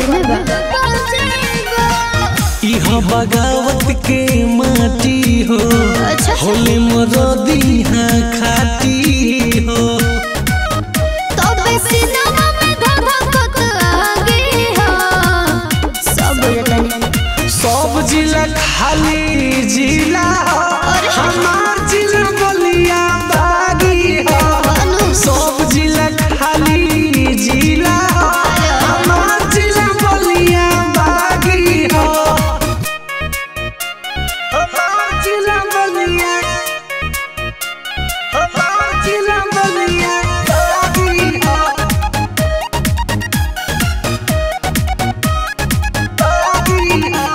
घर में बा इहा बगावत के माटी हो अच्छा। होली मरदी हाँ खाती हो तबे सिनेमा में धधकत आगे हो सब बुझतनी सब जिला खाली जिला हो अरे। हमार जिला बलिया बागी हो बानू। सब जिला खाली जिला हो हमार जिला बलिया बागी हो हमार जिला बलिया हमार जिला बलिया बागी हो बागी हो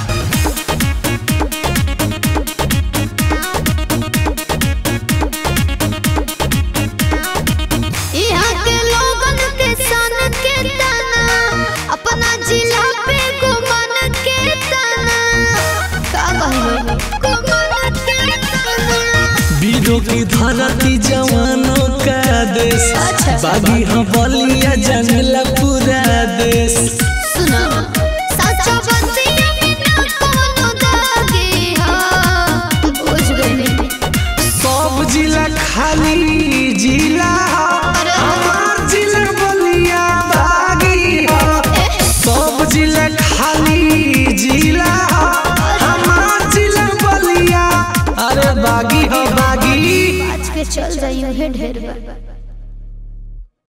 यहाँ के लोगन के सन के तना अपना जिला पे गुमान के तना का कहलो गुमान के तना वीरों की धरती जवानों का देश अच्छा। बागी हम बलिया जंगला पूरा देश सुनो सच्चा बंदिया में ना कोनो दागे हो बुझ गई सब जिला खाली जिला हो, अरे। हमार जिला बलिया बागी हो सब जिला खाली जिला हो, हमार जिला बलिया अरे बागी हो बागी आज के चल जाइयो हे ढेर बा